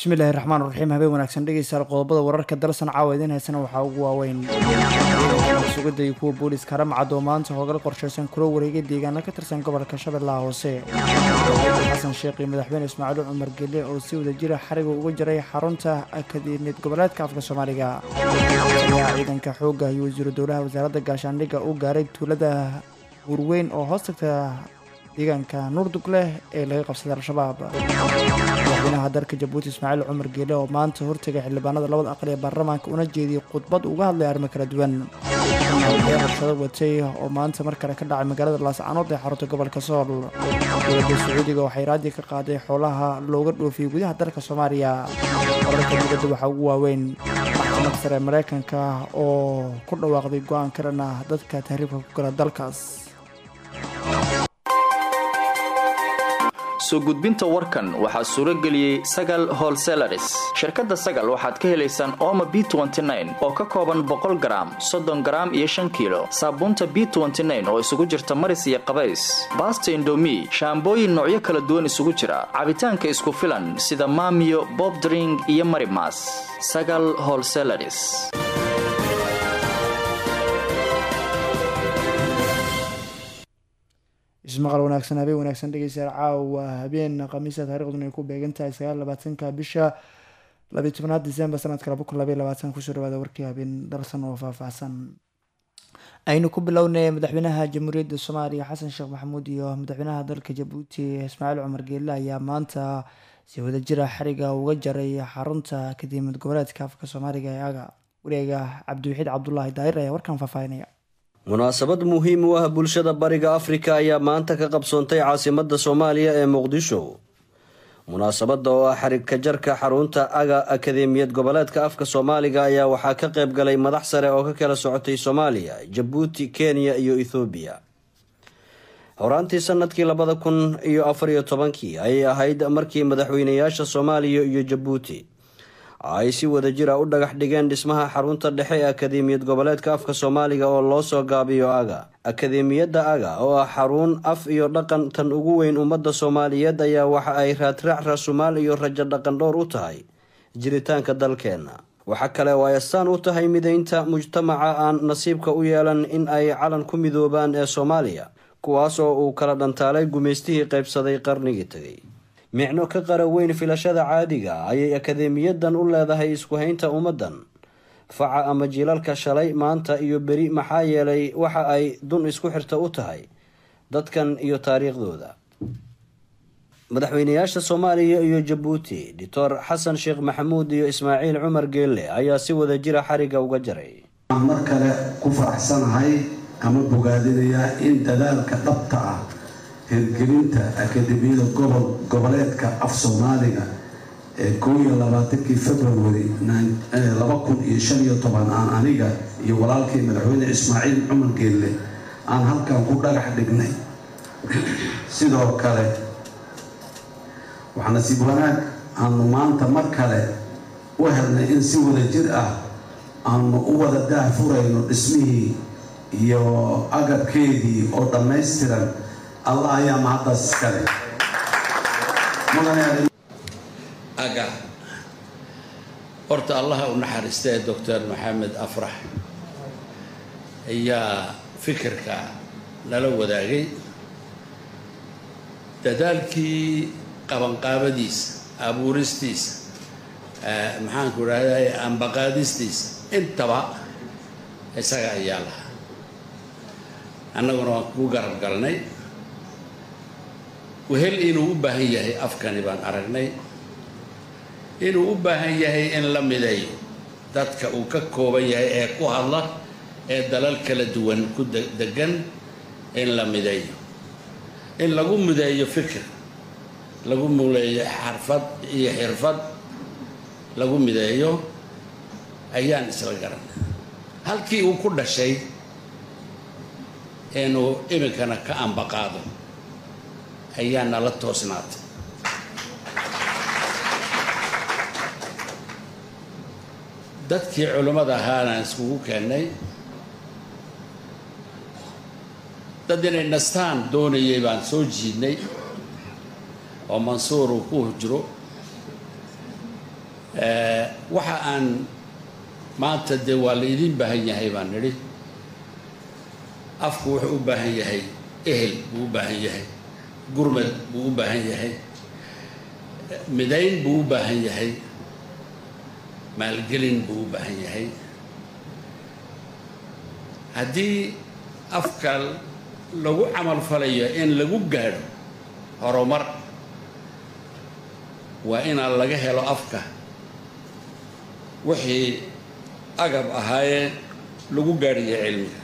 bismillahi raxmaan raxiim habeen wanaagsan dhegeystayaal qodobada wararka dalsan caawa idiin haysana waxaa ugu waaweyn sugidda iyo kuwa booliiska haramcad oo maanta hoogal qorshaysan kula wareegay deegaano ka tirsan gobolka shabeellaha hoose xasan sheekh iyo madaxweyne ismaaciil cumar gelle oo si wada jira xariga uga jiray xarunta akademiyad goboleedka afka soomaaliga ayaa ciidanka xoogga iyo wasiiru dowlaha wasaaradda gaashaandhigga u gaaray tuulada hurweyn oo hoos tagta deegaanka nuurdug leh ee laga qabsaday al-shabaab madaxweynaha dalka jabuuti ismaaciil cumar geele oo maanta hortegay xildhibaanada labada aqal ee baarlamaanka una jeediyey khudbad uga hadlay arrimo kala duwan warshado watay oo maanta mar kale ka dhacay magaalada laascanood ee xarunta gobolka sool dowladda sacuudiga waxay raadi ka qaaday xoolaha looga dhoofiyey gudaha dalka soomaaliya wararka dibadda waxaa ugu waaweyn maxkamad sare mareykanka oo ku dhawaaqday go-aan karan ah dadka tahriibka ku gala dalkaas soo gudbinta warkan waxaa suuro geliyey sagal holselaris shirkadda sagal waxaad ka helaysaan ooma b oo ka kooban boqol garaam soddon garaam iyo shan kiilo saabuunta b oo isugu jirta maris iyo qabays baasta indomi shaambooyin noocyo kala duwan isugu jira cabitaanka isku filan sida maamiyo bobdring iyo marimas sagal holselaris ismaqal wanaagsan habeen wanaagsan dhegeystayaal caawa habeen khamiisa taariikhduna ay ku beegan tahay sagaal labaatanka bisha labiyi tobnaad disembar sanadka laba kun labaiy labaatan kusoo dhawaada warkii habeen darsan oo faahfaahsan aynu ku bilownay madaxweynaha jamhuuriyadda soomaaliya xasan sheekh maxamuud iyo madaxweynaha dalka jabuuti ismaaciil cumar geelle ayaa maanta si wadajira xariga uga jaray xarunta akademiyad goboleedka afka soomaaliga ee aga wareega cabdiwaxiid cabdulaahi daahir ayaa warkan faahfaahinaya munaasabad muhiim u ah bulshada bariga afrika ayaa maanta ka qabsoontay caasimadda soomaaliya ee muqdisho munaasabadda oo ah xarigka jarka xarunta aga akademiyad goboleedka afka soomaaliga ayaa waxaa ka qayb galay madax sare oo ka kala socotay soomaaliya jabuuti kenya iyo ethoobiya horaantii sanadkii labada kun iyo afar iyo tobankii ayay ahayd markii madaxweynayaasha soomaaliya iyo jabuuti ay si wada jira u dhagax dhigeen dhismaha xarunta dhexe ee akademiyad goboleedka afka soomaaliga oo loo soo gaabiyo aga akademiyadda aga oo ah xarun af iyo dhaqan tan ugu weyn ummadda soomaaliyeed ayaa waxa ay raadraac rasumaal iyo rajo dhaqan dhowr u tahay jiritaanka dalkeenna waxa kale oo ay astaan u tahay mideynta mujtamaca aan nasiibka u yeelan in ay calan ku midoobaan ee soomaaliya kuwaas oo uu kala dhantaalay gumaystihii qaybsaday qarnigii tegay micno ka qara weyn filashada caadiga ayay akademiyadan u leedahay isku haynta ummaddan faca ama jiilalka shalay maanta iyo beri maxaa yeelay waxa ay dun isku xirta u tahay dadkan iyo taariikhdooda madaxweynayaasha soomaaliya iyo jabuuti doctor xasan sheekh maxamuud iyo ismaaciil cumar geelle ayaa si wada jira xariga uga jaray waxaan mar kale ku faraxsanahay ama bogaadinayaa in dadaalka dhabta ah hirgelinta akademiyada gobol goboleedka af soomaaliga ee koo iyo labaatankii february laba kun iyo shan iyo toban aan aniga iyo walaalkii madaxweyne ismaaciil cumar geelle aan halkan ku dhagax dhignay sidoo kale waxaa nasiib wanaag aanu maanta mar kale u helnay in si wada jir ah aanu u wada daahfurayno dhismihii iyo agabkeedii oo dhammaystiran allah ayaa mahaddaas iskale aga horta allaha u naxariistee doctor maxamed afrax ayaa fikirka nala wadaagay dadaalkii qabanqaabadiisa abuuristiisa maxaanku idhahday ambaqaadistiisa intaba isaga ayaa lahaa annaguna waan ku garab galnay wehel inuu u baahan yahay afkani baan aragnay inuu u baahan yahay in la mideeyo dadka uu ka kooban yahay ee ku hadla ee dalal kala duwan ku degan in la mideeyo in lagu mideeyo fikir lagu muleeyo xarfad iyo xirfad lagu mideeyo ayaan isla garanay halkii uu ku dhashay inuu iminkana ka ambaqaado ayaa nala toosnaatay dadkii culimmada ahaanaan iskugu keennay dad inay nastaan doonayay baan soo jiidnay oo mansuur uu ku hujro waxa aan maanta dee waa la idiin baahan yahay baan nidhi afku wuxuu u baahan yahay ehel buu u baahan yahay gurmad buu u baahan yahay midayn buu u baahan yahay maalgelin buu u baahan yahay haddii afka lagu camal falayo in lagu gaadho horumar waa inaan laga helo afka wixii agab ahaayee lagu gaadhiyo cilmiga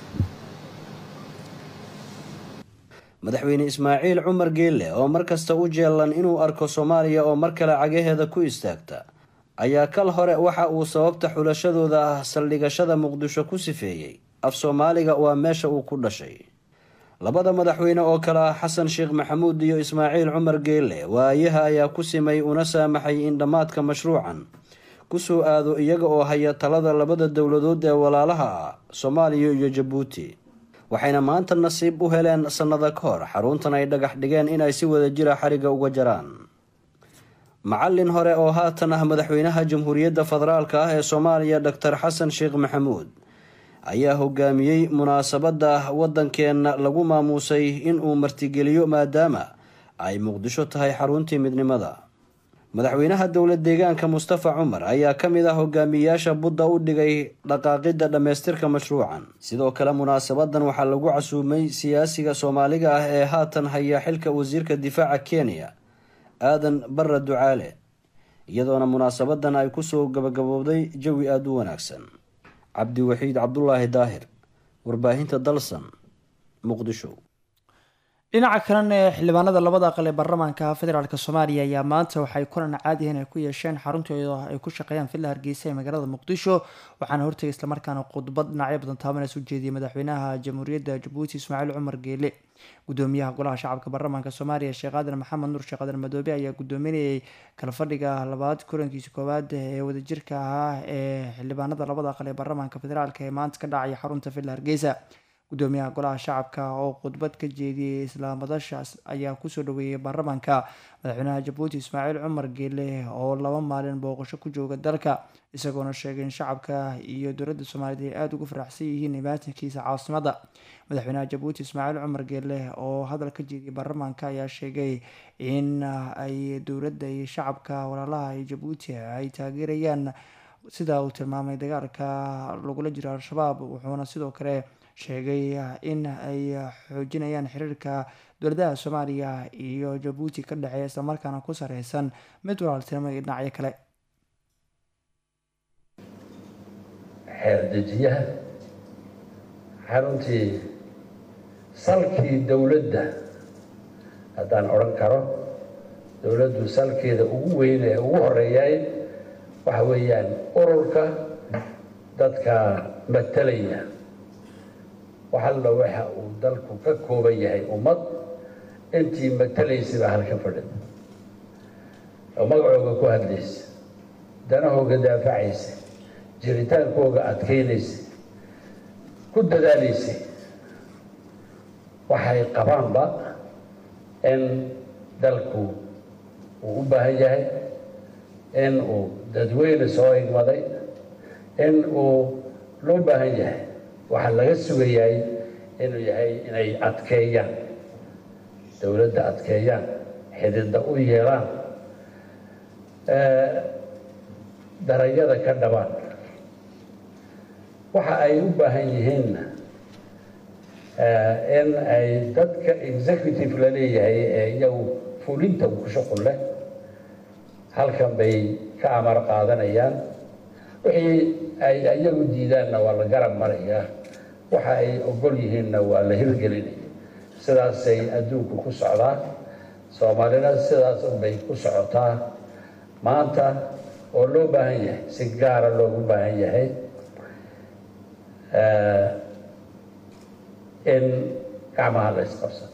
madaxweyne ismaaciil cumar geelle oo mar kasta u jeelan inuu arko soomaaliya oo mar kale cagaheeda ku istaagta ayaa kal hore waxa uu sababta xulashadooda ah saldhigashada muqdisho ku sifeeyey af soomaaliga waa meesha uu ku dhashay labada madaxweyne oo kale ah xasan sheekh maxamuud iyo ismaaciil cumar geelle waayaha ayaa ku simay una saamaxay in dhammaadka mashruucan kusoo aado iyaga oo haya talada labada dowladood ee walaalaha ah soomaaliya iyo jabuuti waxayna maanta nasiib u heleen sannada ka hor xaruntan ay dhagax dhigeen inay si wada jira xariga uga jaraan macallin hore oo haatan ah madaxweynaha jamhuuriyadda federaalk ah ee soomaaliya doctor xasan sheekh maxamuud ayaa hogaamiyey munaasabadda waddankeenna lagu maamuusay inuu martigeliyo maadaama ay muqdisho tahay xaruntii midnimada madaxweynaha dowlad deegaanka mustafa cumar ayaa ka mid ah hogaamiyeyaasha budda u dhigay dhaqaaqidda dhammaystirka mashruucan sidoo kale munaasabadan waxaa lagu casuumay siyaasiga soomaaliga ah ee haatan haya xilka wasiirka difaaca kenya aadan barra ducaale iyadoona munaasabadan ay kusoo gabagabowday jawi aada u wanaagsan cabdiwaxiid cabdulaahi daahir warbaahinta dalsan muqdisho dhinaca kalena ee xildhibaanada labada aqal ee baarlamaanka federaalk soomaaliya ayaa maanta waxay kulan caadihan ay ku yeesheen xaruntooda ay ku shaqeeyaan villa hargeysa ee magaalada muqdisho waxaana hortegay islamarkaana khudbad dhinacyo badan taabanaysa u jeediyay madaxweynaha jamhuuriyadda jabuuti ismaaciil cumar geele gudoomiyaha golaha shacabka baarlamaanka soomaaliya sheekh aadan maxamed nuur sheekh aadan madoobe ayaa gudoominayay kala fadhiga labaad kulankiisa koowaad ee wadajirka ahaa ee xildhibaanada labada aqal ee baarlamaanka federaalk ee maanta ka dhacaya xarunta villa hargeysa gudoomiyaha golaha shacabka oo khudbad ka jeediyey islaamadashaas ayaa kusoo dhaweeyey baarlamaanka madaxweynaha jabuuti ismaaciil cumar geele oo laba maalin booqasho ku jooga dalka isagoona sheegay in shacabka iyo dowladda soomaaliyeed ay aada ugu faraxsan yihiin imaatinkiisa caasimada madaxweynaha jabuuti ismaaciil cumar geele oo hadal ka jeediyey baarlamaanka ayaa sheegay in ay dowladda iyo shacabka walaalaha iyo jabuuti ay taageerayaan sida uu tilmaamay dagaalka lagula jiro al-shabaab wuxuuna sidoo kale sheegay in ay xoojinayaan xiriirka dowladaha soomaaliya iyo jabuuti ka dhexeeya islamarkaana ku sareysan mid walaaltinimo iyo dhinacyo kale xeerdejiyaha xaruntii salkii dowladda haddaan odhan karo dowladdu salkeeda ugu weyn ee ugu horeeyay waxa weeyaan ururka dadka matalaya waxalla waxa uu dalku ka kooban yahay ummad intii matalaysay baa halka fadhida oo magacooga ku hadlaysa danahooga daafacaysa jiritaankooga adkaynaysa ku dadaalaysay waxay qabaanba in dalku uu u baahan yahay in uu dadweyne soo igmaday in uu loo baahan yahay waxaa laga sugayaay inuu yahay inay adkeeyaan dowladda adkeeyaan xididda u yeelaan darayada ka dhabaan waxa ay u baahan yihiinna in ay dadka executive la leeyahay ee iyagu fulinta ku shuqul leh halkan bay ka amar qaadanayaan wixii ay iyagu diidaanna waa la garab marayaa waxa ay ogol yihiinna waa la hirgelinaya sidaasay adduunku ku socdaa soomaalina sidaas unbay ku socotaa maanta oo loo baahan yahay si gaara loogu baahan yahay in gacmaha la isqabsado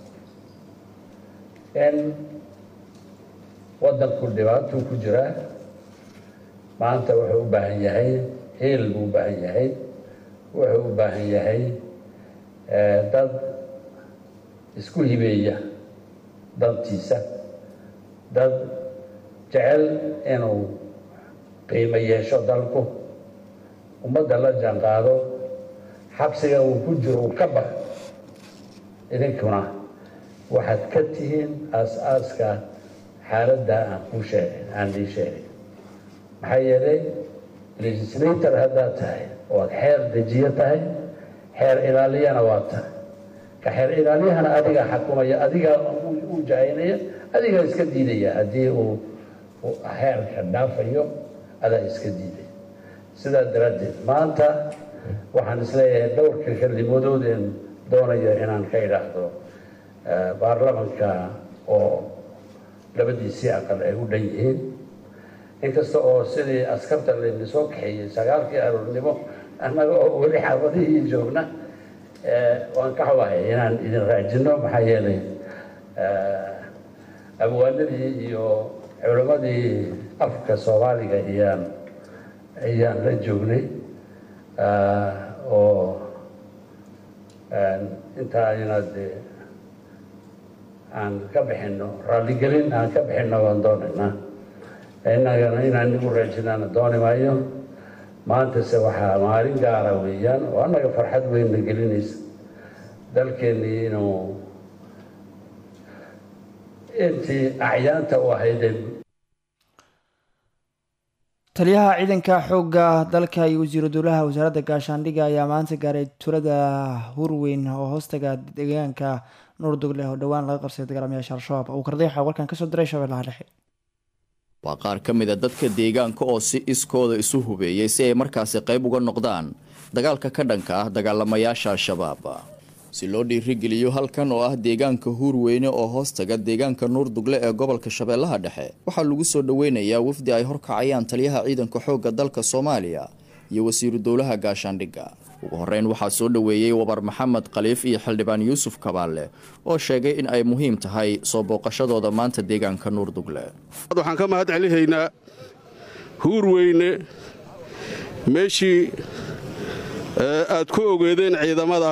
in waddanku dhibaatuu ku jiraa maanta wuxuu u baahan yahay hiil buu u baahan yahay wuxuu u baahan yahay dad isku hibeeya dantiisa dad jecel inuu qiimo yeesho dalku ummadda la jaanqaado xabsiga uu ku jiro uu ka bax idinkuna waxaad ka tihiin aas-aaska xaaladda aan kuu sheegay aan ii sheegay maxaa yeelay legislator haddaad tahay oad xeer dejiyo tahay xeer ilaaliyana waa tahay ka xeer ilaaliyahana adigaa xakumaya adigaa u jahaynaya adigaa iska diidaya haddii uu xeerka dhaafayo adaa iska diidaya sidaa daraaddeed maanta waxaan isleeyahay dhowrka kelimodood een doonayo inaan ka idhaahdo baarlamanka oo labadiisii aqal ay u dhan yihiin inkasta oo sidii askarta layna soo kaxeeyey sagaalkii aroornimo annaga oo weli xaafadihii joogna waan ka xubahay inaan idin raajino maxaa yeelay abwaanadii iyo culimmadii afka soomaaliga iyaan ayaan la joognay oo intaa inaad aan ka bixino raalligelin aan ka bixino waan doonaynaa innagana inaan igu raajinaana dooni maayo maantase waxaa maalin gaara weeyaan oo annaga farxad weynna gelinaysa dalkeennii inuu intii acyaanta u ahaydee taliyaha ciidanka xoogga dalka iyo wasiiru dowlaha wasaaradda gaashaandhigga ayaa maanta gaaray tulada hurweyn oo hoostaga deegaanka nuurdugle oo dhowaan laga qabsaday dagaalamayaasha al-shabaab uu kardayaxa warkan kasoo diray shabeellaha dhexe waa qaar ka mid a dadka deegaanka oo si iskooda isu hubeeyey si ay markaasi qayb uga noqdaan dagaalka ka dhanka ah dagaalamayaasha al-shabaab si loo dhiirigeliyo halkan oo ah deegaanka huurweyne oo hoostaga deegaanka nuurdugle ee gobolka shabeellaha dhexe waxaa lagu soo dhoweynayaa wafdi ay horkacayaan taliyaha ciidanka xoogga dalka soomaaliya iyo wasiiru dowlaha gaashaandhigga ugu horeyn waxaa soo dhoweeyey wabar maxamed khaliif iyo xildhibaan yuusuf kabaalle oo sheegay in ay muhiim tahay soo booqashadooda maanta deegaanka nuurdugle waxaan ka mahad celihaynaa huurweyne meeshii aad ku ogeedeen ciidamada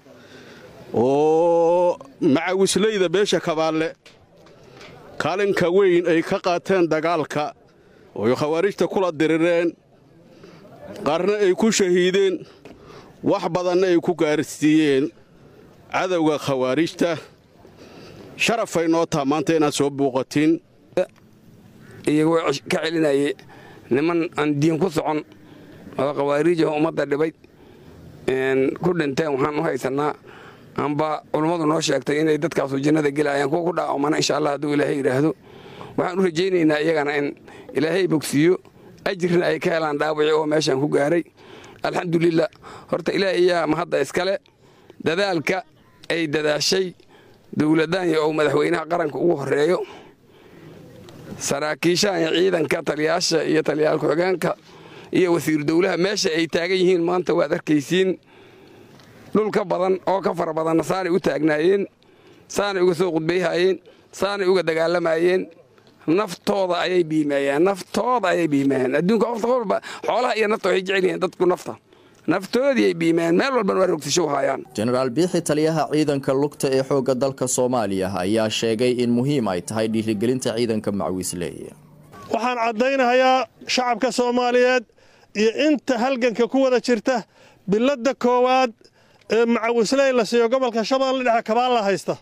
oo macawislayda beesha kabaalle kaalinka weyn ay ka qaateen dagaalka ooy khawaarijta kula dirireen qaarna ay ku shahiideen wax badanna ay ku gaarsiiyeen cadowga khawaarijta sharafay noo taha maanta inaad soo buuqatiin iyagoo ka celinayay niman aan diin ku socon oo khawaariijah ummadda dhibay ku dhinteen waxaan u haysannaa amba culummadu noo sheegtay inay dadkaasu jannada gelayaan kuwa ku dhaacomana insha allah hadduu ilaahay yidhaahdo waxaan u rajaynaynaa iyagana in ilaahay bogsiiyo ajirna ay ka helaan dhaawaci oo meeshaan ku gaaray alxamdulilah horta ilaah iyaa mahadda iskale dadaalka ay dadaashay dowladdaanya oo madaxweynaha qaranka ugu horeeyo saraakiishaanya ciidanka taliyaasha iyo taliyaal ku-xigeenka iyo wasiiru dowlaha meesha ay taagan yihiin maanta waad arkaysiin dhul ka badan oo ka fara badanna saanay u taagnaayeen saanay uga soo qudbayhaayeen saanay uga dagaalamayeen naftooda ayay biimeeyeen naftooda ayay biimeeyeen adduunka qofta walba xoolaha iyo nafta waxay jecel yihiin dadku nafta naftoodii ay biimeeyeen meel walbana waa rogtisho haayaan jenaraal biixi taliyaha ciidanka lugta ee xoogga dalka soomaaliya ayaa sheegay in muhiim ay tahay dhiirigelinta ciidanka macwiisley waxaan caddaynahayaa shacabka soomaaliyeed iyo inta halganka ku wada jirta biladda koowaad ee macawisley la siiyo gobolka shabeelle dhexe kabaalla haysta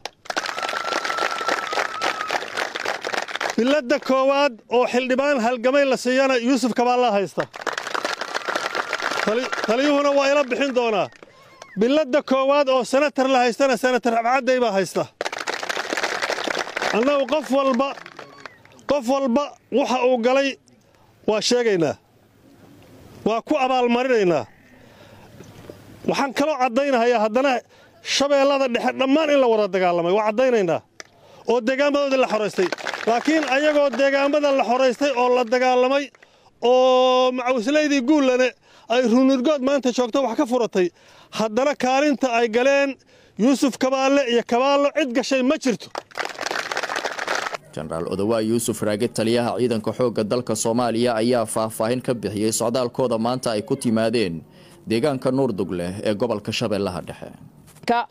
biladda koowaad oo xildhibaan halgamay la siiyana yuusuf kabaalla haysta taliyuhuna waa ila bixin doonaa biladda koowaad oo senatar la haystana senatar abcadday baa haysta annagu qof walba qof walba waxa uu galay waa sheegaynaa waa ku abaalmarinaynaa waxaan kaloo caddaynahayaa haddana shabeellada dhexe dhammaan in la wada dagaalamay waa caddaynaynaa oo deegaamadoodii la xoraystay laakiin ayagoo deegaamada la xoraystay oo la dagaalamay oo macawislaydii guullane ay runurgood maanta joogto wax ka furatay haddana kaalinta ay galeen yuusuf kabaalle iyo kabaallo cid gashay ma jirto jenaraal odawaa yuusuf raage taliyaha ciidanka xoogga dalka soomaaliya ayaa faahfaahin ka bixiyey socdaalkooda maanta ay ku timaadeen deegaanka nuurdugle ee gobolka shabeellaha dhexe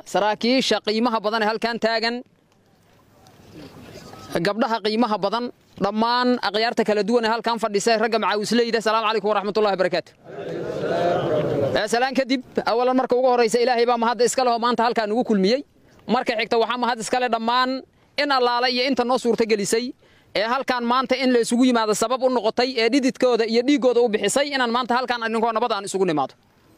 saraakiisha qiimaha badan ee halkan taagan gabdhaha qiimaha badan dhammaan akhyaarta kala duwan ee halkan fadhisa ragga macaawisleyda salaamu calaykum waraxmatullahi barakaatu salaan kadib awalan marka ugu horraysa ilaahay baa mahadda iska leho maanta halkaa nugu kulmiyey marka xigta waxaa mahad iskale dhammaan in allaale iyo inta noo suurtagelisay ee halkaan maanta in la isugu yimaado sabab u noqotay ee dhididkooda iyo dhiiggooda u bixisay inaan maanta halkaan arrinkoo nabad aan isugu nimaado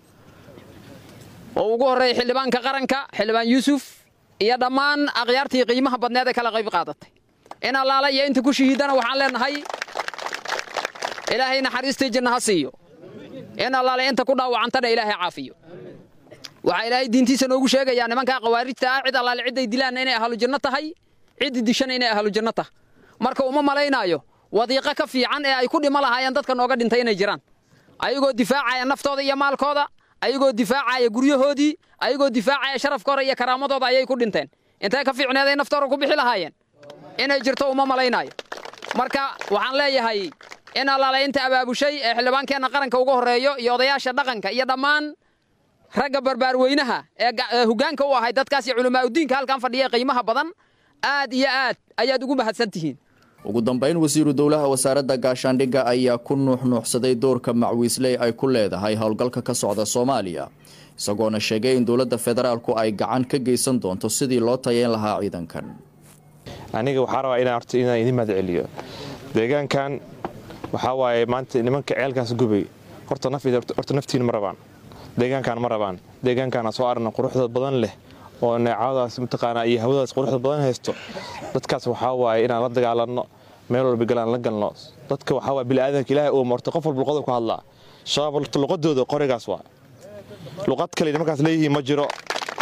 oo ugu horreeya xildhibaanka qaranka xildhibaan yuusuf iyo dhammaan akhyaartii qiimaha badneed ee kala qayb qaadatay in allaale iyo inta ku shahiidana waxaan leenahay ilaahay naxariistii jinna ha siiyo in allaale inta ku dhaawacantana ilaahay caafiyo waxaa ilaahay diintiisa noogu sheegayaa nimankaa khawaarijta ah cid allaale cidday dilaanna inay ahlu janno tahay ciddii dishana inay ahlu janno tahay marka uma malaynaayo wadiiqo ka fiican ee ay ku dhimo lahaayeen dadka nooga dhintay inay jiraan ayagoo difaacaya naftooda iyo maalkooda ayagoo difaacaya guryahoodii ayagoo difaacaya sharafkooda iyo karaamadooda ayay ku dhinteen intee ka fiicneed ay naftooda ku bixi lahaayeen inay jirto uma malaynaayo marka waxaan leeyahay in allaale inta abaabushay ee xildhibaankeenna qaranka ugu horreeyo iyo odayaasha dhaqanka iyo dhammaan ragga barbaarweynaha ee hoggaanka u ahay dadkaas iyo culamaauddiinka halkan fadhiya qiimaha badan aad iyo aad ayaad ugu mahadsan tihiin ugu dambayn wasiiru dowlaha wasaaradda gaashaandhigga ayaa ku nuuxnuuxsaday doorka macwiisley ay ku leedahay howlgalka ka socda soomaaliya isagoona sheegay in dowladda federaalku ay gacan ka geysan doonto sidii loo tayeyn lahaa ciidankan aniga waxaa rabaa inaan horta inaan idin mahad celiyo deegaankan waxaa waaye maanta nimanka ceelkaas gubay horta horta naftiina ma rabaan deegaankan ma rabaan deegaankaana soo aragna quruxda badan leh oo neecadaas mataqaanaa iyo hawadaas quruxda badan haysto dadkaas waxaa waaye inaan la dagaalanno meel walba galaan la galno dadka waxaa waaye bini'aadanka ilaahay uu marto qof walba luqada ku hadlaa shabaab horta luqadooda qorigaas waa luqad kale nimankaas leeyihiin ma jiro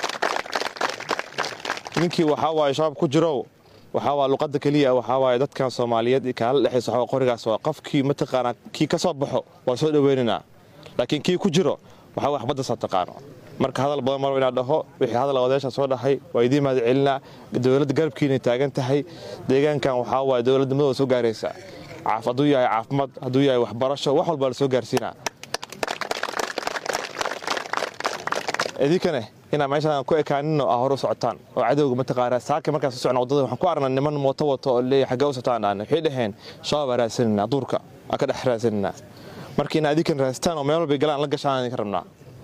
ninkii waxaa waaye shabaab ku jirow waxaa waa luqadda keliya waxaa waaye dadkan soomaaliyeed kaala dhexaysa waxaa qorigaas waa qofkii mataqaanaa kii ka soo baxo waa soo dhoweynaynaa laakiin kii ku jiro waxaa wax baddasaa taqaano marka hadal badan marba inaa dhaho wixii hadal odayaasha soo dhahay waa idiin mahad celinaa dowladda garabkiinay taagan tahay deegaankan waxaa waaye dowladda madooda soo gaaraysa hadduu yahay caafimaad hadduu yahay waxbarasho wax walbaa la soo gaarsiinaa idinkane inaa meeshaan ku ekaaninno aa hore u socotaan oo cadowga mataqaanaa saaka markaas u socna waddada waxaan ku aragnaa niman mooto wato oo leeyahay xaggee u socotaan dhaana waxay dhaheen shabaab aa raadsananaa duurka aa ka dhex raadsananaa marka inaa idinkan raastaan oo meel walbay galaan la gashaan idinka rabnaa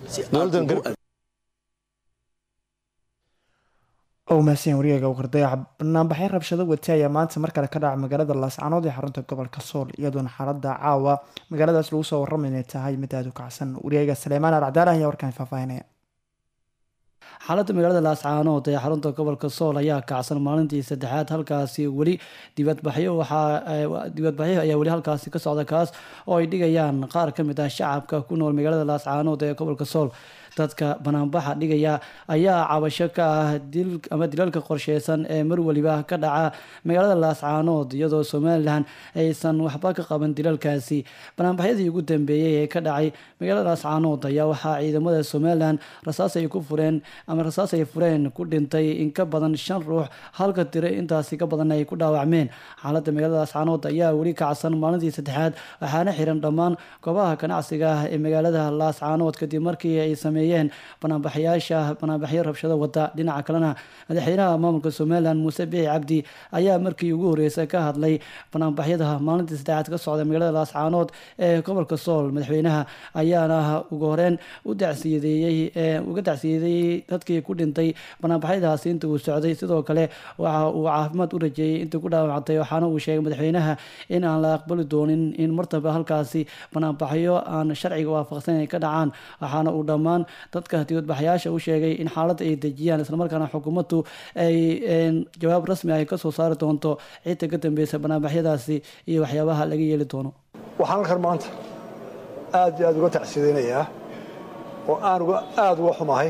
oo mahadsan waryaga wardayax banaanbaxyo rabshado wati ayaa maanta mar kale ka dhaca magaalada laascanood ee xarunta gobolka sool iyadoona xaalada caawa magaaladaas lagu soo warramay inay tahay mid aada u kacsan waryaga saleymaan alcadaala ayaa warkaan faahfaahinaya xaaladda magaalada laascaanood ee xarunta gobolka sool ayaa kacsan maalintii saddexaad halkaasi weli dibadbaxyo waxaa dibadbaxyo ayaa weli halkaasi ka socda kaas oo ay dhigayaan qaar ka mid ah shacabka ku nool magaalada laascaanood ee gobolka sool dadka banaanbaxa dhigaya ayaa cabasho ka ah dil ama dilalka qorsheysan ee mar weliba ka dhaca magaalada laascaanood iyadoo somalilan aysan waxba ka qaban dilalkaasi banaanbaxyadii ugu dambeeyey ee ka dhacay magaalada laascaanood ayaa waxaa ciidamada somalilan rasaas ay ku fureen ama rasaas ay fureen ku dhintay in ka badan shan ruux halka tiro intaasi ka badan ay ku dhaawacmeen xaaladda magaalada laascaanood ayaa weli kacsan maalintii saddexaad waxaana xiran dhammaan goobaha ganacsiga ah ee magaalada laascaanood kadib markii ay sameeyeen banaanbaxyaasha banaanbaxyo rabshado wada dhinaca kalena madaxweynaha maamulka somalilan muuse bixi cabdi ayaa markii ugu horreysay ka hadlay banaanbaxyada maalintii saddexaad ka socda magaalada laascaanood ee gobolka sool madaxweynaha ayaana ugu horeyn u dacsiyadeeyey uga dacsiyadeeyey dadkii ku dhintay banaanbaxyadaasi inta uu socday sidoo kale waxa uu caafimaad u rajeeyey intii ku dhaawactay waxaana uu sheegay madaxweynaha in aan la aqbali doonin in martaba halkaasi banaanbaxyo aan sharciga waafaqsan ay ka dhacaan waxaana uu dhammaan dadka dibadbaxyaasha u sheegay in xaaladda ay dejiyaan islamarkaana xukuumaddu ay jawaab rasmi ay kasoo saari doonto cidda ka dambeysa banaanbaxyadaasi iyo waxyaabaha laga yeeli doono waxaan halkan maanta aad iyo aad uga tacsidaynayaa oo aan aada uga xumahay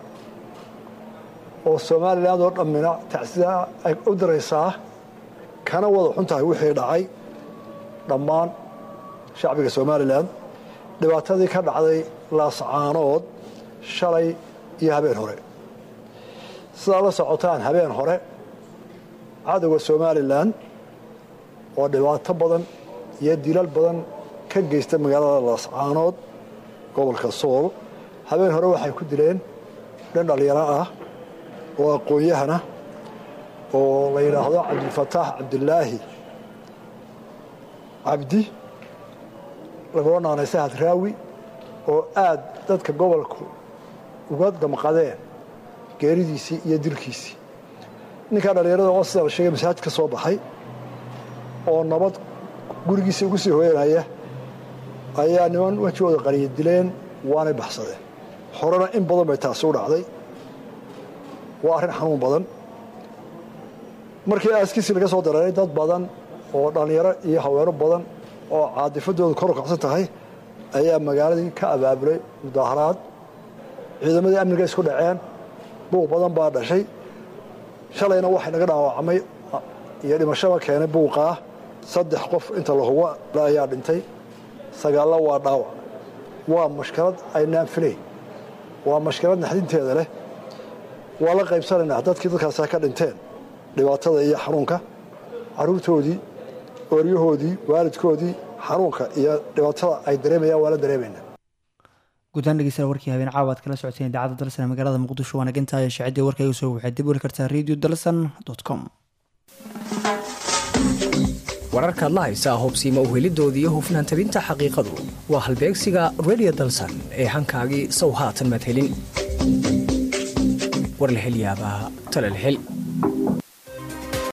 oo somalilan oo dhammina tacsida ay u diraysaa kana wada xun tahay wixii dhacay dhammaan shacbiga somalilan dhibaatadii ka dhacday laascaanood shalay iyo habeen hore sidaa la socotaan habeen hore cadowga somalilan oo dhibaato badan iyo dilal badan ka geysta magaalada laascaanood gobolka sool habeen hore waxay ku dileen nin dhallinyaro ah oo aqoon-yahana oo la yidhaahdo cabdilfataax cabdilaahi cabdi lagula naanaysa hadraawi oo aad dadka gobolku uga damqadeen geeridiisii iyo dilkiisii ninkaa dhallinyarada oo sida la sheegay masaajid ka soo baxay oo nabad gurigiisii ugu sii hooyanaya ayaa niman wejigooda qariya dileen waanay baxsadeen horena in badan bay taasi u dhacday waa arrin xanuun badan markii aaskiisii laga soo dareeray dad badan oo dhallinyaro iyo haweeno badan oo caadifadoodu kor u kacsan tahay ayaa magaaladii ka abaabulay mudaaharaad ciidamadii amniga isku dhaceen buuq badan baa dhashay shalayna waxay naga dhaawacmay iyo dhimashaba keenay buuqaa saddex qof inta la hubo ayaa dhintay sagaallo waa dhaawac waa mashkalad aynaan filayn waa mashkalad naxdinteeda leh waa la qaybsanaynaa dadkii dadkaasa ka dhinteen dhibaatada iyo xanuunka caruurtoodii ooryahoodii waalidkoodii xanuunka iyo dhibaatada ay dareemayaan waa la dareemaynaa guddaan dhegeystayaal warkii habeen caawa aad kala socoteen idaacadda dalsan ee magaalada muqdisho waana gantaaya shaacidii warkayga soo waxaad dib weli kartaa radio dalsan com wararkaad la haysaa hobsiima uhelidooda iyo hufnaan tabinta xaqiiqadu waa halbeegsiga radio dalsan ee hankaagii sow haatan madhelin war la hel yaabaa talal hel